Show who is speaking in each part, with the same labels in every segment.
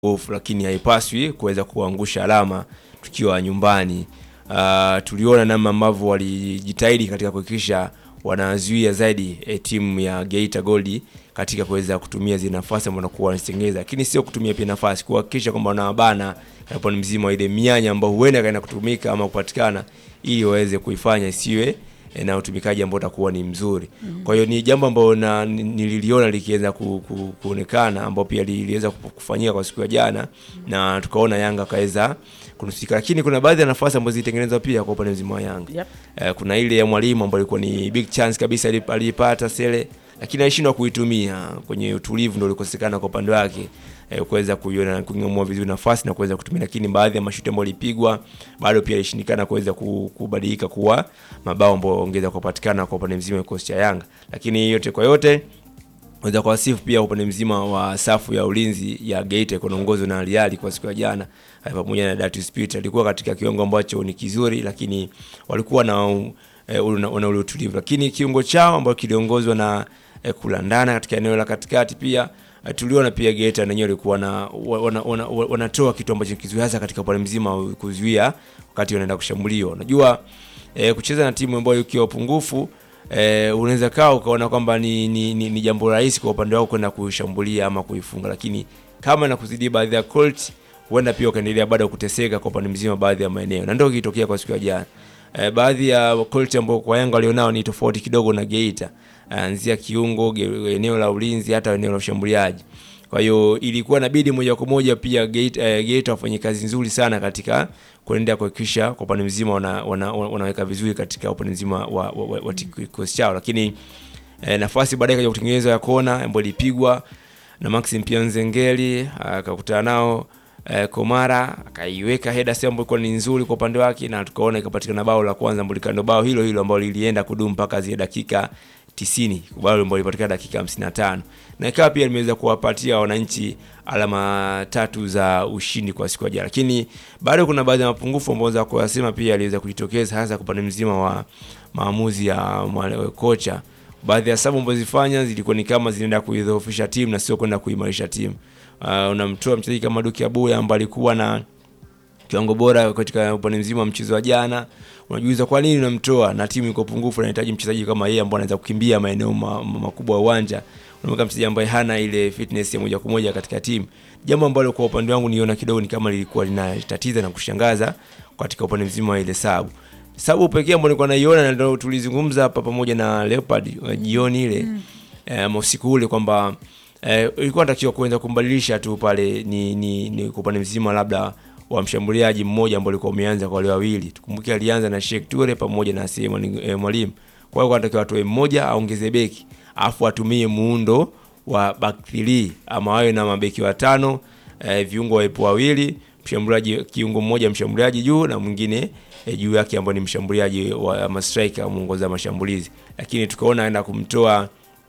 Speaker 1: ofu, lakini haipaswi kuweza kuangusha alama tukiwa nyumbani. Uh, tuliona namna ambavyo walijitahidi katika kuhakikisha wanazuia zaidi eh, timu ya Geita Gold katika kuweza kutumia zile nafasi ambazo wanakuwa wanazitengeneza, lakini sio kutumia pia nafasi, kuhakikisha kwamba wanawabana upande mzima wa ile mianya ambayo huenda kaenda kutumika ama kupatikana, ili waweze kuifanya isiwe eh, na utumikaji ambao utakuwa ni mzuri. Kwa hiyo ni jambo ambalo na ni- nililiona likiweza ku, ku, kuonekana ambao pia liliweza kufanyika kwa siku ya jana na tukaona Yanga akaweza kunusika, lakini kuna baadhi ya nafasi ambazo zilitengenezwa pia kwa upande mzima wa Yanga.
Speaker 2: Yep.
Speaker 1: Eh, kuna ile ya mwalimu ambayo ilikuwa ni big chance kabisa ali- aliipata Sele, lakini alishindwa kuitumia kwenye utulivu, ndio ulikosekana kwa upande wake eh, kuweza kuiona kung'amua vizuri nafasi na kuweza kutumia, lakini baadhi ya mashuti ambayo alipigwa bado pia ilishindikana kuweza ku- kubadilika kuwa mabao ambayo ongeza kupatikana kwa upande mzima wa kikosi cha Yanga, lakini yote kwa yote weza kuwasifu pia upande mzima wa safu ya ulinzi ya Geita iko naongozwa na Aliali kwa siku ya jana eh, pamoja na Datus Peter alikuwa katika kiwango ambacho ni kizuri, lakini walikuwa na eh, ule- wana ule utulivu, lakini kiungo chao ambacho kiliongozwa na eh, kulandana katika eneo la katikati pia eh, tuliona pia Geita nenyewe walikuwa na wa- wana, wana, wana, wanatoa kitu ambacho ni kizuri hasa katika upande mzima wa kuzuia wakati wanaenda kushambuliwa. Unajua eh, kucheza na timu ambayo ikiwa pungufu eh, unaweza kaa ukaona kwamba ni, ni, ni, ni jambo rahisi kwa upande wako kwenda kuishambulia ama kuifunga, lakini kama na kuzidi baadhi ya quality, huenda pia ukaendelea bado kuteseka kwa upande mzima baadhi ya maeneo, na ndio kilitokea kwa siku ya jana. Eh, baadhi ya quality ambao kwa Yanga walionao ni tofauti kidogo na Geita, Eh, anzia kiungo, ge- eneo la ulinzi, hata eneo la ushambuliaji. Kwa hiyo ilikuwa inabidi moja kwa moja pia Geita, eh, Geita wafanye kazi nzuri sana katika kuendelea kuhakikisha kwa upande mzima wana, wana, wana, wanaweka vizuri katika upande mzima wa, wa, wa, wa kikosi chao, lakini eh, nafasi baadaye kaja kutengenezwa ya kona ambayo ilipigwa na Maxim pia Nzengeli akakutana nao eh, Komara akaiweka header sehemu ambayo ilikuwa ni nzuri kwa upande wake, na tukaona ikapatikana bao la kwanza ambalo likando bao hilo hilo ambalo lilienda kudumu mpaka zile dakika 90 bao ambalo lilipatikana dakika 55 na ikawa pia limeweza kuwapatia wananchi alama tatu za ushindi kwa siku ya jana, lakini bado kuna baadhi ya mapungufu ambayo za kuyasema pia aliweza kujitokeza hasa kwa upande mzima wa maamuzi ya mwale- kocha baadhi ya sababu ambazo zifanya zilikuwa ni kama zinaenda kuidhoofisha timu na sio kwenda kuimarisha timu. Uh, unamtoa mchezaji kama Duki Abuya ambaye alikuwa na kiwango bora katika upande mzima wa mchezo wa jana. Unajiuliza kwa nini unamtoa na timu iko pungufu, inahitaji mchezaji kama yeye ambaye anaweza kukimbia maeneo ma- ma- makubwa ya uwanja. Unamweka mchezaji ambaye hana ile fitness ya moja kwa moja katika timu, jambo ambalo kwa upande wangu niona kidogo ni kama lilikuwa linatatiza na kushangaza katika upande mzima wa ile sabu sababu pekee ambayo nilikuwa naiona na ndio tulizungumza hapa pamoja na Leopard uh, jioni ile mm. usiku ule kwamba eh, ilikuwa natakiwa kuenda kumbadilisha tu pale ni, ni, ni kwa upande mzima labda wa mshambuliaji mmoja ambao ulikuwa umeanza kwa wale wawili. Tukumbuke alianza na Sheikh Toure pamoja na Sema eh, Mwalimu. Kwa hiyo anatakiwa atoe mmoja aongeze beki afu atumie muundo wa back three ama wawe na mabeki watano eh, viungo wawepo wawili mshambuliaji kiungo mmoja mshambuliaji juu na mwingine e, juu yake ambao ni mshambuliaji wa ama striker muongoza mashambulizi, lakini tukaona aenda kumtoa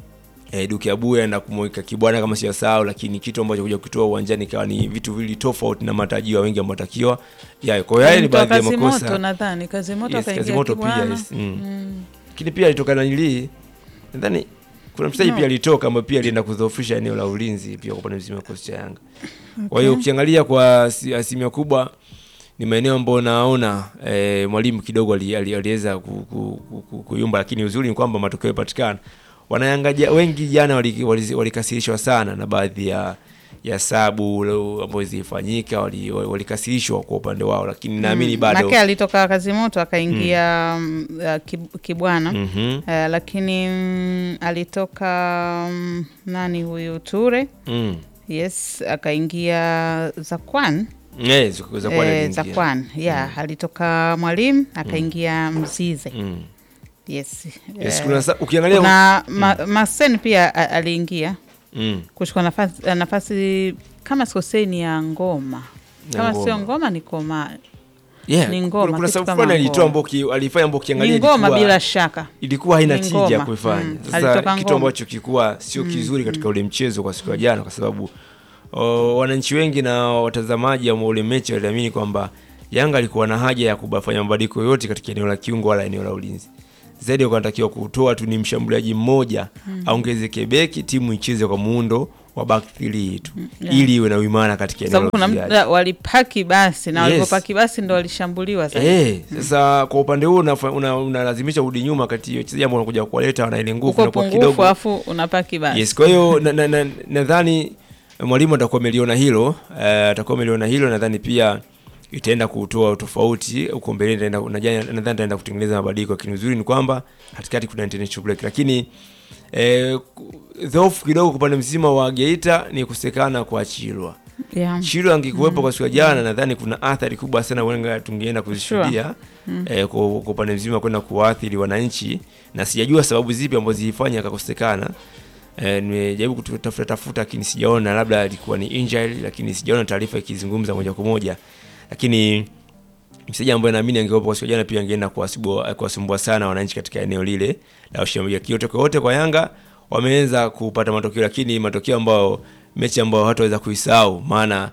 Speaker 1: e, Duke Abuya na kumweka Kibwana kama siyasahau, lakini kitu ambacho kuja kutoa uwanjani ikawa ni vitu vili tofauti na matarajio ya wengi ambao takiwa yayo. Kwa hiyo haya ni
Speaker 2: Mtoa
Speaker 1: baadhi ya
Speaker 2: kazi
Speaker 1: makosa
Speaker 2: moto nadhani kazi moto
Speaker 1: yes, kazi
Speaker 2: akaingia
Speaker 1: moto pia
Speaker 2: Kibwana.
Speaker 1: yes. mm. Lakini pia alitokana nili nadhani kuna mchezaji
Speaker 2: No.
Speaker 1: pia alitoka ambaye pia alienda kudhoofisha eneo la ulinzi pia kwa upande mzima wa kikosi cha Yanga. Kwa hiyo ukiangalia kwa asi- asilimia kubwa ni maeneo ambayo naona eh, mwalimu kidogo ali- ali- aliweza ku- ku- ku- ku- kuyumba, lakini uzuri ni kwamba matokeo yapatikana. Wanayanga ja- wengi jana walikasirishwa wali, walikasirishwa sana na baadhi ya ya sabu ambazo zilifanyika, walikasirishwa wali walikasirishwa kwa upande wao, lakini naamini bado
Speaker 2: Make alitoka kazi moto akaingia mm. uh, Kib- Kibwana
Speaker 1: Mhm.
Speaker 2: uh, lakini mm, alitoka mm, nani huyu Ture
Speaker 1: Mm.
Speaker 2: yes akaingia Zakwan
Speaker 1: Eh, ziku- za kuwa
Speaker 2: eh,
Speaker 1: aliingia.
Speaker 2: Zakwan yeah alitoka Mwalimu akaingia Mzize
Speaker 1: Mm.
Speaker 2: yes,
Speaker 1: Yes,
Speaker 2: eh,
Speaker 1: kuna sa- ukiangalia
Speaker 2: kuna ma, Masen pia a- aliingia
Speaker 1: mm.
Speaker 2: kuchukua nafasi, nafasi kama sikosei ni ya Ngoma
Speaker 1: Ya
Speaker 2: kama
Speaker 1: Ngoma.
Speaker 2: sio Ngoma ni Koma
Speaker 1: yeah,
Speaker 2: Ni ngoma,
Speaker 1: kuna, kuna
Speaker 2: kitu
Speaker 1: sababu
Speaker 2: kama
Speaker 1: fulani alitoa
Speaker 2: ngoma.
Speaker 1: ambao ki- alifanya ambao ukiangalia
Speaker 2: ni Ngoma
Speaker 1: ilikuwa-
Speaker 2: bila shaka
Speaker 1: ilikuwa haina
Speaker 2: Ni
Speaker 1: tija
Speaker 2: ngoma.
Speaker 1: kuifanya.
Speaker 2: Mm.
Speaker 1: Sasa
Speaker 2: Alitoka
Speaker 1: kitu
Speaker 2: ngoma.
Speaker 1: ambacho kilikuwa sio kizuri katika ule mchezo kwa siku ya jana, kwa sababu o, wananchi wengi na watazamaji wa ule mechi waliamini kwamba Yanga alikuwa na haja ya kufanya mabadiliko yote katika eneo la kiungo wala eneo la ulinzi. Zaidi wanatakiwa kutoa tu ni mshambuliaji mmoja aongezeke beki, timu icheze kwa muundo wa back three tu
Speaker 2: yeah.
Speaker 1: ili iwe na uimara katika
Speaker 2: Kwa
Speaker 1: eneo
Speaker 2: sababu kuna
Speaker 1: la
Speaker 2: muda
Speaker 1: uzuiaji.
Speaker 2: walipaki basi na
Speaker 1: Yes.
Speaker 2: walipopaki basi ndo walishambuliwa sasa.
Speaker 1: Eh, sasa kwa upande huu unafa- una- unalazimisha urudi nyuma kati ya wachezaji ambao wanakuja kuwaleta wana ile nguvu
Speaker 2: uko
Speaker 1: na kwa
Speaker 2: pungufu
Speaker 1: kidogo
Speaker 2: afu unapaki basi.
Speaker 1: Yes, kwa hiyo nadhani na, na, nadhani mwalimu atakuwa ameliona hilo eh, atakuwa ameliona hilo, nadhani pia itaenda kutoa utofauti huko mbeleni, itaenda- najua- nadhani itaenda kutengeneza mabadiliko, lakini uzuri ni kwamba katikati kuna international break, lakini eh, ku- dhoofu kidogo kwa upande mzima wa Geita ni kusekana kwa Chilwa.
Speaker 2: Yeah.
Speaker 1: Chilwa angekuwepo kwa siku ya jana, nadhani kuna athari kubwa sana wenga tungeenda kuzishuhudia eh, kwa kwa upande mzima kwenda kuwaathiri wananchi, na sijajua sababu zipi ambazo zilifanya akakosekana. Eh, nimejaribu kutafuta tafuta, lakini sijaona, labda alikuwa ni injury, lakini sijaona taarifa ikizungumza moja kwa moja, lakini mchezaji ambaye naamini angekuwepo kwa siku ya jana pia angeenda kuwasumbua kuwasumbua sana wananchi katika eneo lile la ushambuliaji. Kiote kwa wote kwa Yanga wameweza kupata matokeo, lakini matokeo ambayo mechi ambayo hataweza kuisahau, maana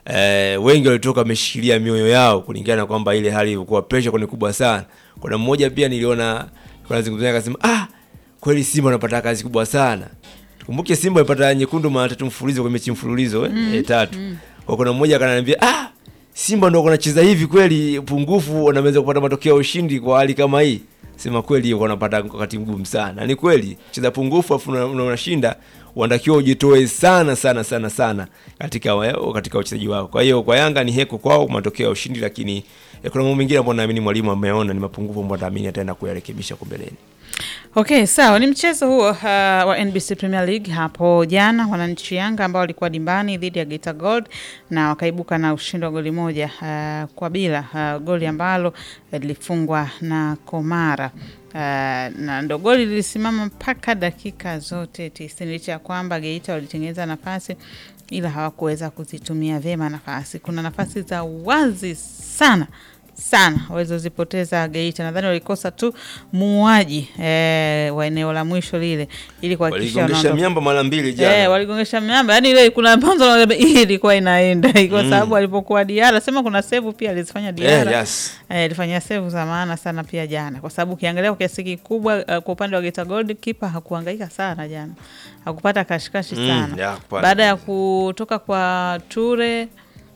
Speaker 1: eh, wengi walitoka wameshikilia mioyo yao kulingana na kwamba ile hali ilikuwa pressure kwa ni kubwa sana. Kuna mmoja pia niliona kuna zungumzia akasema, ah, kweli Simba wanapata kazi kubwa sana. Tukumbuke Simba walipata nyekundu mara tatu mfululizo kwa mechi mfululizo eh, eh, tatu. Kwa kuna mmoja akananiambia, ah, Simba ndio wanacheza hivi kweli, pungufu wanaweza kupata matokeo ya ushindi kwa hali kama hii. Sema kweli hiyo wanapata wakati mgumu sana. Ni kweli, cheza pungufu afu una- una- unashinda, unatakiwa ujitoe sana sana sana sana katika wa- katika uchezaji wako. Kwa hiyo kwa Yanga ni heko kwao matokeo ya ushindi, lakini eh, kuna mambo mengine ambayo naamini mwalimu ameona ni mapungufu ambayo naamini ataenda kuyarekebisha kwa mbeleni.
Speaker 2: Okay, sawa. Ni mchezo huo uh, wa NBC Premier League hapo jana, wananchi Yanga ambao walikuwa dimbani dhidi ya Geita Gold na wakaibuka na ushindi wa goli moja uh, kwa bila uh, goli ambalo eh, lilifungwa na Komara. Uh, na ndo goli lilisimama mpaka dakika zote tisini licha ya kwamba Geita walitengeneza nafasi ila hawakuweza kuzitumia vyema nafasi. Kuna nafasi za wazi sana sana walizozipoteza Geita. Nadhani walikosa tu muuaji eh, wa eneo la mwisho lile ili kuhakikisha
Speaker 1: Waligongesha
Speaker 2: wanaondoka.
Speaker 1: miamba mara mbili jana.
Speaker 2: Eh, waligongesha miamba yani ile kuna mwanzo hii ilikuwa inaenda kwa sababu alipokuwa Diara sema kuna save pia alizifanya Diara
Speaker 1: Eh, yes.
Speaker 2: Eh, alifanyia save za maana sana pia jana, kwa sababu ukiangalia kwa kiasi kikubwa uh, kwa upande wa Geita Gold kipa hakuhangaika sana jana, hakupata kashikashi
Speaker 1: Mm,
Speaker 2: sana
Speaker 1: ya, kupata.
Speaker 2: baada ya kutoka kwa Ture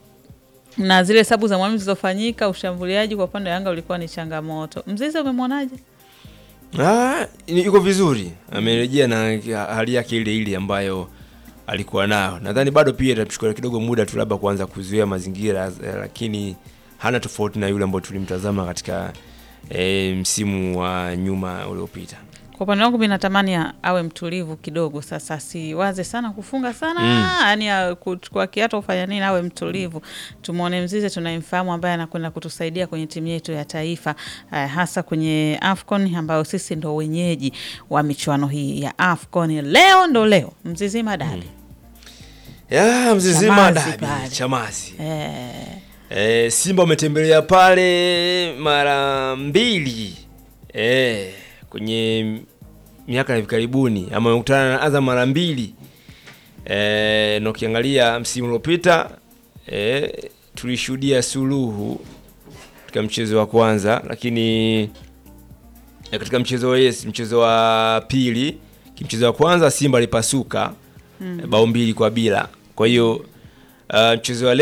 Speaker 2: na zile sabu za mwalimu zilizofanyika, ushambuliaji kwa upande wa Yanga ulikuwa ni changamoto. Mzizi umemwonaje?
Speaker 1: Ah, ni- yuko vizuri, amerejea na hali yake ile ile ambayo alikuwa nayo. Nadhani bado pia itachukua kidogo muda tu labda kuanza kuzuia mazingira eh, lakini hana tofauti na yule ambayo tulimtazama katika eh, msimu wa nyuma uliopita.
Speaker 2: Kwa upande wangu mi natamani a- awe mtulivu kidogo, sasa siwaze sana kufunga sana
Speaker 1: Mm.
Speaker 2: yani ya kuchukua kiatu kufanya nini, awe mtulivu. Tumwone Mzize tunayemfahamu, ambaye anakwenda kutusaidia kwenye timu yetu ya taifa eh, hasa kwenye AFCON ambayo sisi ndo wenyeji wa michuano hii ya AFCON. Leo ndo leo Mzizima Dabi
Speaker 1: Ya mzizima
Speaker 2: Chamazi
Speaker 1: dabi
Speaker 2: pale.
Speaker 1: Chamazi.
Speaker 2: eh,
Speaker 1: E, Simba wametembelea pale mara mbili e, kwenye miaka ya hivi karibuni ama wamekutana na Azam mara mbili e, na ukiangalia msimu uliopita e, tulishuhudia suluhu katika mchezo wa kwanza, lakini e, katika mchezo wa yes, mchezo wa pili kimchezo wa kwanza Simba alipasuka mm. bao mbili kwa bila, kwa hiyo uh, mchezo wa leo